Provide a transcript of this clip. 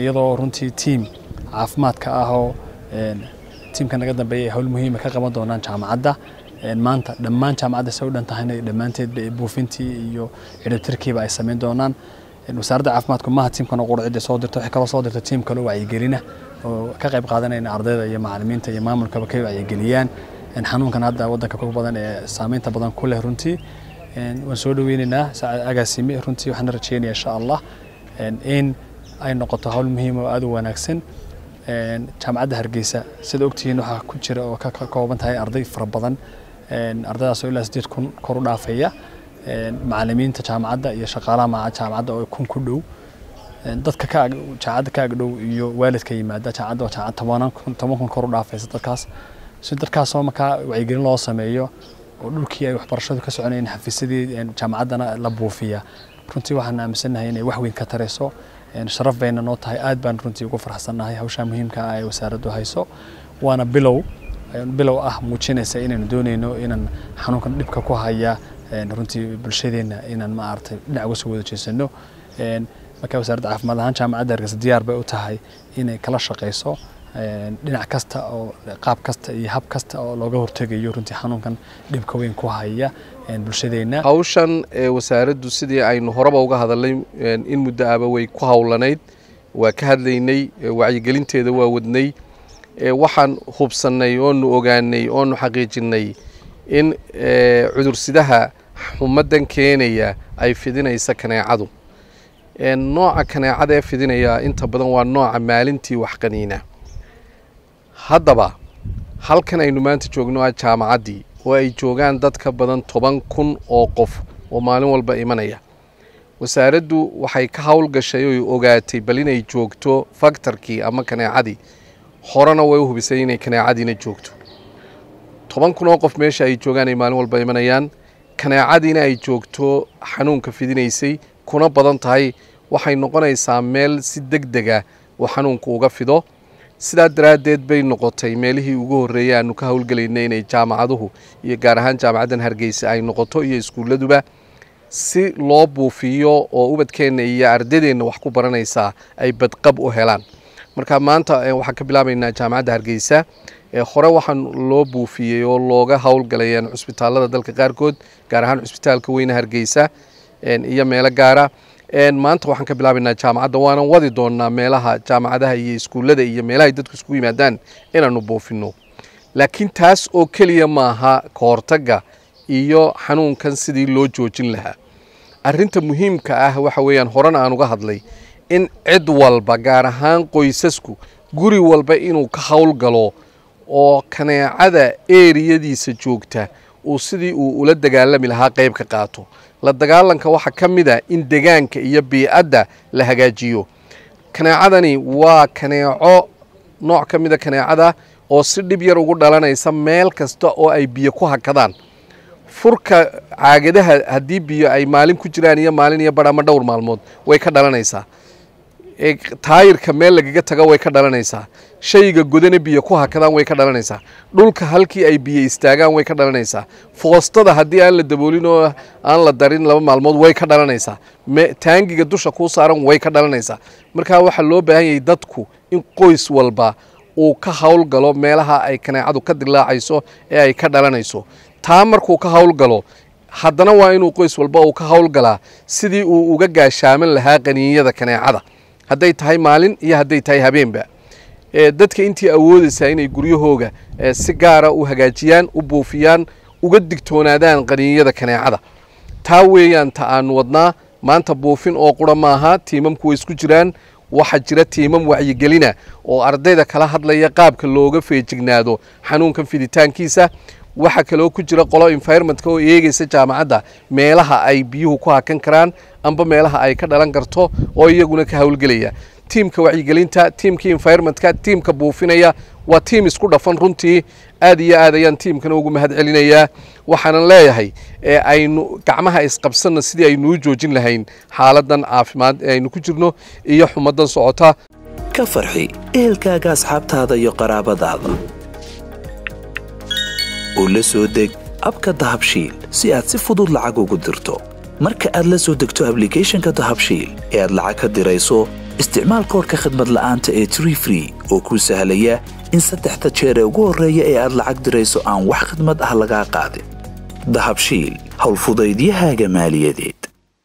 iyadoo runtii tiim caafimaadka ah oo tiimka naga dambeeya ay howl muhiima ka qaban doonaan jaamacadda maanta dhammaan jaamacadda se u dhan tahayna dhammaanteedba buufintii iyo ciribtirkiiba ay samayn doonaan wasaaradda caafimaadku maaha tiimkan oo qurcidda soo dirto waxay kaloo soo dirta tiim kale oo wacyigelina oo ka qayb qaadanayna ardayda iyo macallimiinta iyo maamulkaba ka wacyigeliyaan xanuunkan hadda waddanka ku badan ee saameynta badan ku leh runtii waan soo dhaweynaynaa agaasime runtii waxaan rajeynaya insha allah in ay noqoto hawl muhiim oo aad u wanaagsan jaamacadda hargeysa sida ogtihiin waxaa ku jira oo ka kooban tahay arday fara badan ardaydaasoo ilaa sideed kun kor u dhaafaya macallimiinta jaamacadda iyo shaqaalaha jaamacadda oo kun ku dhow dadka ka jaamacadda ka agdhow iyo waalidka yimaada jaamacadda waa jaamacad tobanan kun toban kun kor u dhaafaysa dadkaas si dadkaasoo markaa wacyigelin loo sameeyo oo dhulkii ay waxbarashadu ka soconayeen xafiisyadii jaamacaddana la buufiya runtii waxaan aaminsannahay inay wax weyn ka tarayso sharaf bayna noo tahay aad baan runtii ugu farxsannahay hawshaa muhiimka ah ee wasaaraddu hayso waana bilow bilow ah muujinaysa inaynu doonayno inaan xanuunkan dhibka ku haya runtii bulshadeenna inaan maaragtay dhinac uga soo wada jeesano marka wasaaradda caafimaad ahaan jaamacadda hargeysa diyaar bay u tahay inay kala shaqayso dhinac kasta oo qaab kasta iyo hab kasta oo looga hortegayo runtii xanuunkan dhibka weyn ku haya bulshadeenna hawshan wasaaraddu sidii aynu horeba uga hadalnay in muddo aba way ku howlanayd waa ka hadlaynay wacyigelinteeda waa wadnay waxaan hubsannay oonu ogaanay oonu xaqiijinay in cudursidaha xumaddan keenaya ay fidinaysa kaneecadu nooca kaneecada ee fidinaya inta badan waa nooca maalintii waxqaniina haddaba halkan aynu maanta joogno ah jaamacaddii oo ay joogaan dad ka badan toban kun oo qof oo maalin walba imanaya wasaaraddu waxay ka howlgashay oy ogaatay bal inay joogto faktarkii ama kaneecadii horena way u hubisay inay kaneecadiina joogto toban kun oo qof meesha ay joogaan ay maalin walba imanayaan kaneecadiina ay joogto xanuunka fidinaysay kuna badan tahay waxay noqonaysaa meel si deg dega uu xanuunku uga fido sidaa daraaddeed bay noqotay meelihii ugu horreeyay aanu ka howlgelaynay inay jaamacaduhu iyo gaar ahaan jaamacaddan hargeysa ay noqoto iyo iskuulladuba si loo buufiyo oo ubadkeenna iyo ardadeenna wax ku baranaysaa ay badqab u helaan marka maanta waxaan ka bilaabaynaa jaamacadda hargeysa hore waxaan loo buufiyey oo looga howlgalayaan cusbitaallada dalka qaarkood gaar ahaan cusbitaalka weyne hargeysa iyo meelo gaara maanta waxaan ka bilaabaynaa jaamacadda waanan wadi doonaa meelaha jaamacadaha iyo iskuullada iyo meelaha dadku iskugu yimaadaan inaanu buufino laakiin taas oo keliya maaha kahortagga iyo xanuunkan sidii loo joojin lahaa arinta muhiimka ah waxa weeyaan horena aan uga hadlay in cid walba gaar ahaan qoysasku guri walba inuu ka howlgalo oo kaneecada eeriyadiisa joogta uu sidii uu ula dagaalami lahaa qayb ka qaato la dagaalanka waxaa ka mid a in degaanka iyo biicadda la hagaajiyo kaneecadani waa kaneeco nooc ka mida kaneecada oo si dhib yar ugu dhalanaysa meel kasta oo ay biyo ku hakadaan furka caagadaha haddii biyo ay maalin ku jiraan iyo maalin iyo bar ama dhowr maalmood way ka dhalanaysaa taayirka meel lagaga taga way ka dhalanaysaa shayga godana biyo ku hakadaan way ka dhalanaysaa dhulka halkii ay biyo istaagaan way ka dhalanaysaa foostada haddii aan la daboolin oo aan la darin laba maalmood way ka dhalanaysaa taangiga dusha kuu saaran way ka dhalanaysaa markaa waxaa loo baahan yahay dadku in qoys walba uu ka howlgalo meelaha ay kaneecadu ka dilaacayso ee ay ka dhalanayso taa markuu ka howlgalo haddana waa inuu qoys walba uu ka howlgalaa sidii uu uga gaashaaman lahaa qaniinyada kaneecada hadday tahay maalin iyo hadday tahay habeenba dadka intii awoodaysaa inay guryahooga si gaara u hagaajiyaan u buufiyaan uga digtoonaadaan qaniinyada kaneecada taa weeyaan ta aanu wadnaa maanta buufin oo qura maaha tiimamku way isku jiraan waxaa jira tiimam wacyigelina oo ardayda kala hadlaya qaabka looga feejignaado xanuunkan fiditaankiisa waxaa kaloo ku jira qolo environmentka oo eegaysa jaamacadda meelaha ay biyuhu ku hakan karaan amba meelaha ay ka dhalan karto oo iyaguna ka howlgelaya tiimka wacyigelinta tiimka environmentka tiimka buufinaya waa tiim isku dhafan runtii aad iyo aad ayaan tiimkana ugu mahad celinayaa waxaanan leeyahay aynu gacmaha isqabsanna sidii aynuu joojin lahayn xaaladan caafimaad ee aynu ku jirno iyo xumadan socota ka farxi ehelkaaga asxaabtaada iyo qaraabadaada oo la soo deg abka dahabshiil si aad si fudud lacag ugu dirto marka aad la soo degto ablicathonka dahabshiil ee aad lacag ka dirayso isticmaal koorka khadmad la'aanta ee tree free oo kuu sahlaya in saddexda jeer ee ugu horreeya ee aad lacag dirayso aan wax khadmad ah lagaa qaadin dahabshiil howlfudaydiyahaaga maaliyadeed